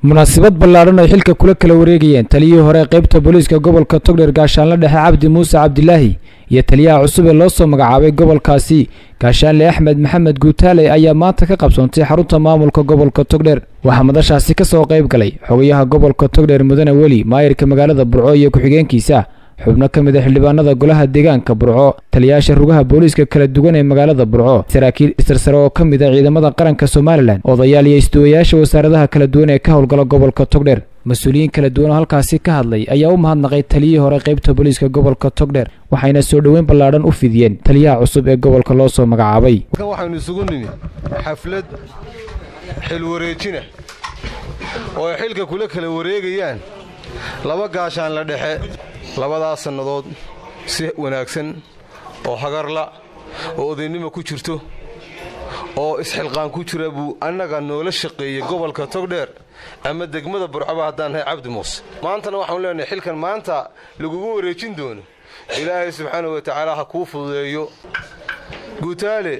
munaasabad ballaadhan ay xilka kula kala wareegayeen taliyihii hore qaybta booliiska gobolka togdheer gaashaanle dhexe cabdi muuse cabdilaahi iyo taliyaha cusub ee loo soo magacaabay gobolkaasi gaashaanle axmed maxamed guutaale ayaa maanta ka qabsoontay xarunta maamulka gobolka togdheer waxaa madashaasi ka soo qayb galay xogayaha gobolka togdheer mudane weli maayirka magaalada burco iyo ku-xigeenkiisa xubno ka mid a xildhibaanada golaha deegaanka burco taliyayaasha rugaha booliiska kala duwan ee magaalada burco saraakiil isarsare oo ka mid a ciidamada qaranka somalilan odayaal iyo isduwayaasha wasaaradaha kala duwan ee ka howlgala gobolka togdheer mas-uuliyiin kala duwan oo halkaasi ka hadlay ayaa u mahadnaqay taliyihii hore qaybta booliiska gobolka togdheer waxayna soo dhoweyn ballaadhan u fidiyeen taliyaha cusub ee gobolka loo soo magacaabay waxaynu isugu nimi xaflad xilwareejina oo ay xilka kula kala wareegayaan laba gaashaan la dhexe labadaas sannadood si wanaagsan oo hagarla oo odaynimo ku jirto oo isxilqaan ku jira buu annaga noola shaqeeyey gobolka togdheer ama degmada burcaba haddaan nahay cabdi muuse maantana waxaanu leenahay xilkan maanta lagugu wareejin doono ilaahay subxaanau watacaala ha kuu fududeeyo guutaale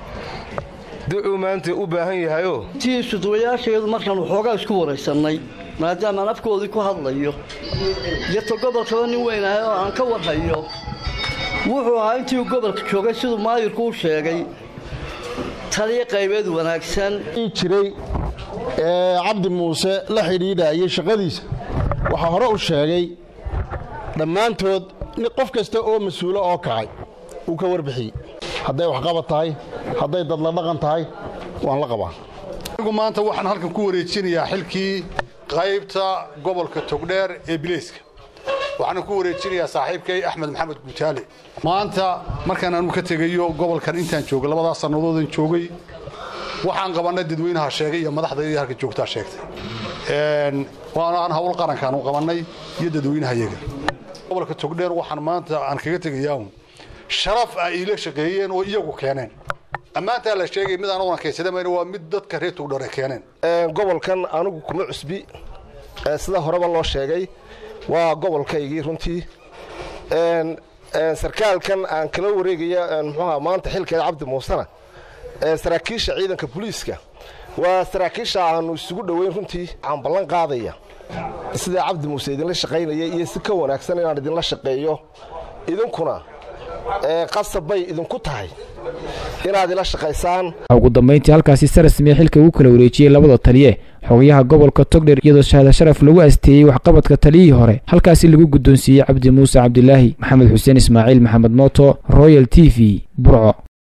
ducuu maanta u baahan yahayoo tii isuduwayaasheedu markaan waxoogaa isku waraysannay maadaamaan afkoodii ku hadlayo yarta gobolkaba nin weynahay oo aan ka warhayo wuxuu ahaa intii uu gobolka joogay siduu maayirku u sheegay taliyo qaybeed wanaagsan jiray ee cabdi muuse la xidhiidhaayay shaqadiisa waxaa hore u sheegay dhammaantood qof kasta oo mas-uulo oo kacay uu ka warbixiyey hadday waxqabad tahay hadday dadla dhaqan tahay waan la qabaa anigu maanta waxaan halkan ku wareejinayaa xilkii qaybta gobolka togdheer ee bileyska waxaana ku wareejinayaa saaxiibkay axmed maxamed guutaale maanta markaan aanu ka tegayo gobolkan intaan joogay labadaas sannadoodan joogay waxaan qabannay dadweynaha sheegay iyo madaxdayda halka joogtaa sheegtay waanaan hawl qarankaanu qabannay iyo dadweynaha yaga gobolka togdheer waxaan maanta aan kaga tegayaa sharaf ay iila shaqeeyeen oo iyagu keeneen ammaantaa la sheegay mid anuguna kaysadamayn waa mid dadka reer togdheer ay keeneen gobolkan anigu kuma cusbi sida horeba loo sheegay waa gobolkaygii runtii sarkaalkan aan kala wareegaya muxuuha maanta xilkeeda cabdi muusena saraakiisha ciidanka booliiska waa saraakiisha aanu isugu dhoweyn runtii waxaan ballan qaadaya sidaa cabdi muuse idinla shaqaynaya iyo si ka wanaagsan inaan idinla shaqeeyo idinkuna qasab bay idinku tahay inaad ila shaqaysaan ugu dambayntii halkaasi si rasmiya xilka ugu kala wareejiyey labada taliye xogayaha gobolka togdheer iyadoo shahaada sharaf lagu asteeyey waxqabadka taliyihii hore halkaasi lagu guddoonsiiyey cabdi muuse cabdilaahi maxamed xuseen ismaaciil maxamed mooto royal t v burco